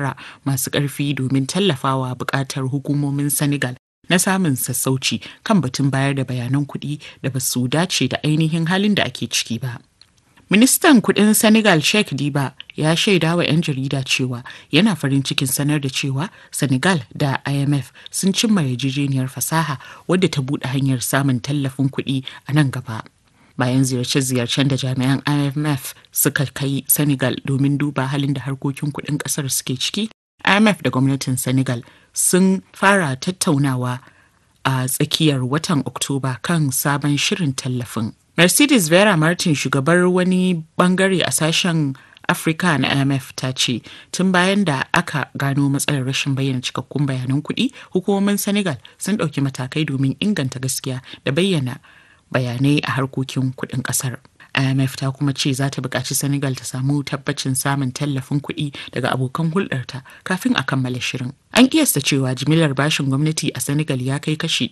shawara masu ƙarfi domin tallafawa buƙatar hukumomin Senegal na samun sassauci kan batun bayar da bayanan kuɗi da ba su dace da ainihin halin da ake ciki ba. Ministan kudin Senegal Sheikh Diba ya shaida wa 'yan jarida cewa yana farin cikin sanar da cewa Senegal da IMF sun cimma yarjejeniyar fasaha wadda ta buɗe hanyar samun tallafin kuɗi a nan gaba. Bayan ziyarce-ziyarcen da jami'an IMF suka kai Senegal domin duba halin da harkokin kuɗin ƙasar suke ciki, IMF da gwamnatin Senegal sun fara tattaunawa a tsakiyar watan Oktoba kan sabon shirin tallafin. Mercedes Vera Martin shugabar wani bangare a sashen Afirka na IMF ta ce tun bayan da aka gano matsalar rashin bayyana cikakkun bayanan kuɗi hukumomin Senegal sun ɗauki matakai domin inganta gaskiya da bayyana bayanai a harkokin kuɗin ƙasar. IMF ta kuma ce za ta buƙaci Senegal ta samu tabbacin samun tallafin kuɗi daga abokan hulɗarta kafin a kammala shirin. An kiyasta cewa jimillar bashin gwamnati a Senegal ya kai kashi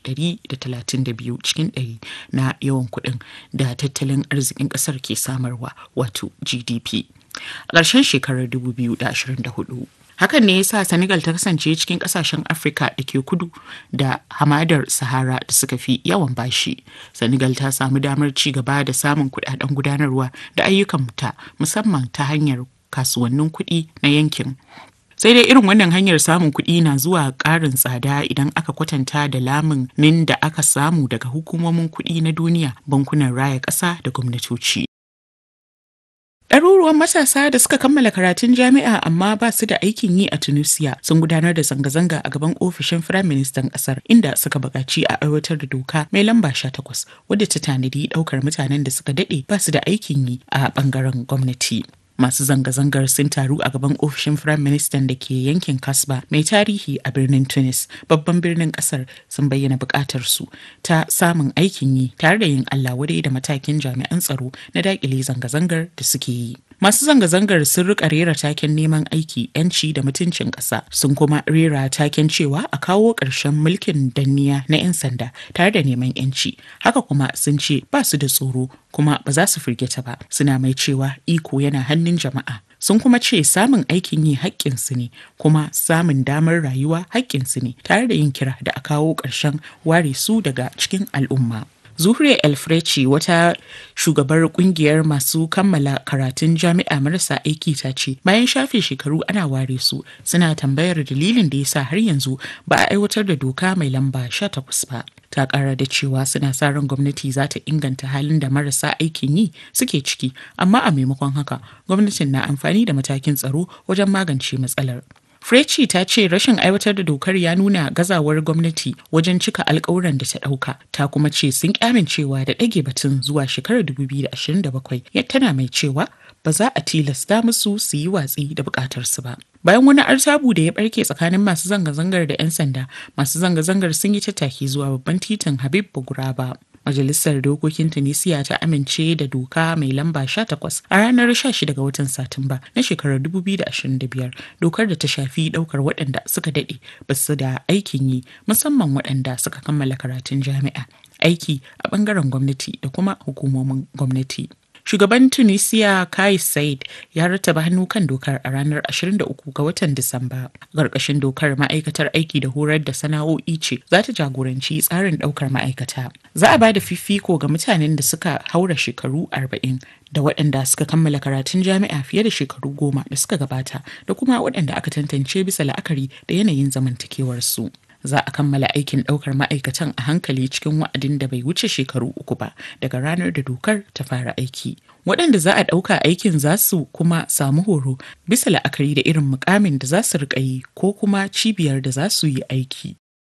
132 cikin 100 na yawan kuɗin da tattalin arzikin ƙasar ke samarwa wato GDP. A ƙarshen shekarar 2024. Hakan ne ya sa Senegal ta kasance cikin kasashen Afirka da ke kudu da hamadar Sahara da suka fi yawan bashi. Senegal ta samu damar ci gaba da samun kudaden gudanarwa da ayyukan ta musamman ta hanyar kasuwannin kuɗi na yankin. Sai dai irin wannan hanyar samun kuɗi na zuwa ƙarin tsada idan aka kwatanta da lamunin da aka samu daga hukumomin kuɗi na duniya, bankunan raya ƙasa da gwamnatoci. Ɗaruruwan matasa da suka kammala karatun jami'a amma ba su da aikin yi a Tunisia sun gudanar da zanga-zanga a gaban ofishin Firaministan ƙasar inda suka buƙaci a aiwatar da doka mai lamba 18 wadda ta tanadi ɗaukar mutanen da suka daɗe ba su da aikin yi a ɓangaren gwamnati. Masu zanga-zangar sun taru a gaban ofishin Firayim Ministan da ke yankin Kasba mai tarihi a birnin Tunis, babban birnin kasar sun bayyana buƙatar su ta samun aikin yi tare da yin Allah wadai da matakin jami'an tsaro na daƙile zanga-zangar da suke yi. Masu zanga-zangar sun rika rera taken neman aiki, 'yanci da mutuncin ƙasa, sun kuma rera taken cewa a kawo ƙarshen mulkin danniya na 'yan sanda tare da neman 'yanci. Haka kuma sun ce ba su da tsoro kuma ba za su firgita ba, suna mai cewa iko yana hannun jama'a. Sun kuma ce samun aikin yi haƙƙinsu ne, kuma samun damar rayuwa haƙƙinsu ne, tare da yin kira da a kawo ƙarshen ware su daga cikin al'umma. Zuhre Elfreci wata shugabar kungiyar masu kammala karatun jami'a marasa aiki ta ce bayan shafe shekaru ana ware su suna tambayar dalilin da yasa har yanzu ba a aiwatar da doka mai lamba 18 ba. Ta kara da cewa suna sa ran gwamnati za ta inganta halin da marasa aikin yi suke ciki amma a maimakon haka gwamnatin na amfani da matakin tsaro wajen magance matsalar. Freci ta ce rashin aiwatar da dokar ya nuna gazawar gwamnati wajen cika alkawuran da ta ɗauka. Ta kuma ce sun amincewa da ɗage batun zuwa shekarar 2027 tana mai cewa ba za a tilasta musu su yi watsi da bukatarsu ba. Bayan wani artabu da ya barke tsakanin masu zanga-zangar da 'yan sanda, masu zanga-zangar sun yi tattaki zuwa babban titin Habib Buguraba. Majalisar Dokokin Tunisia ta amince da doka mai lamba 18 a ranar 16 ga watan Satumba na shekarar 2025 dokar da ta shafi daukar waɗanda suka daɗe basu da aikin yi musamman waɗanda suka kammala karatun jami'a aiki a ɓangaren gwamnati da kuma hukumomin gwamnati. Shugaban Tunisia Kais Said ya rattaba hannu kan dokar a ranar 23 ga watan Disamba. Ƙarƙashin dokar ma'aikatar aiki da horar da sana'o'i ce za ta jagoranci tsarin ɗaukar ma'aikata. Za a ba da fifiko ga mutanen da suka haura shekaru 40 da waɗanda suka kammala karatun jami'a fiye da shekaru goma da suka gabata da kuma waɗanda aka tantance bisa la'akari da yanayin zamantakewarsu. za a kammala aikin ɗaukar ma'aikatan a hankali cikin wa'adin da bai wuce shekaru uku ba daga ranar da dokar ta fara aiki. Waɗanda za a ɗauka aikin za su kuma samu horo bisa la'akari da irin mukamin da za su riƙa yi ko kuma cibiyar da za su yi aiki.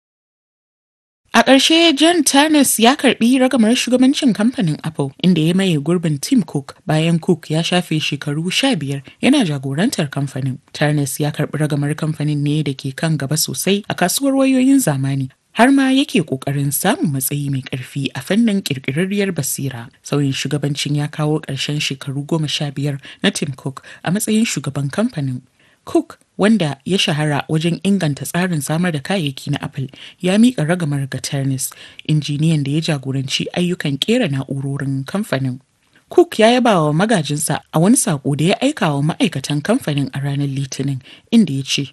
A ƙarshe John Tannis ya karɓi ragamar shugabancin kamfanin Apple inda ya maye gurbin Tim Cook bayan Cook ya shafe shekaru sha biyar yana jagorantar kamfanin. Tannis ya karɓi ragamar kamfanin ne da ke kan gaba sosai a kasuwar wayoyin zamani har ma yake ƙoƙarin samun matsayi mai ƙarfi a fannin ƙirƙirarriyar basira. Sauyin shugabancin ya kawo ƙarshen shekaru goma sha biyar na Tim Cook a matsayin shugaban kamfanin. Cook wanda ya shahara wajen inganta tsarin samar da kayayyaki na Apple ya miƙa ragamar ga Ternis, injiniyan da ya jagoranci ayyukan ƙera na'urorin kamfanin. Cook ya yaba wa magajinsa a wani saƙo da ya aika wa ma'aikatan kamfanin a ranar Litinin, inda ya ce,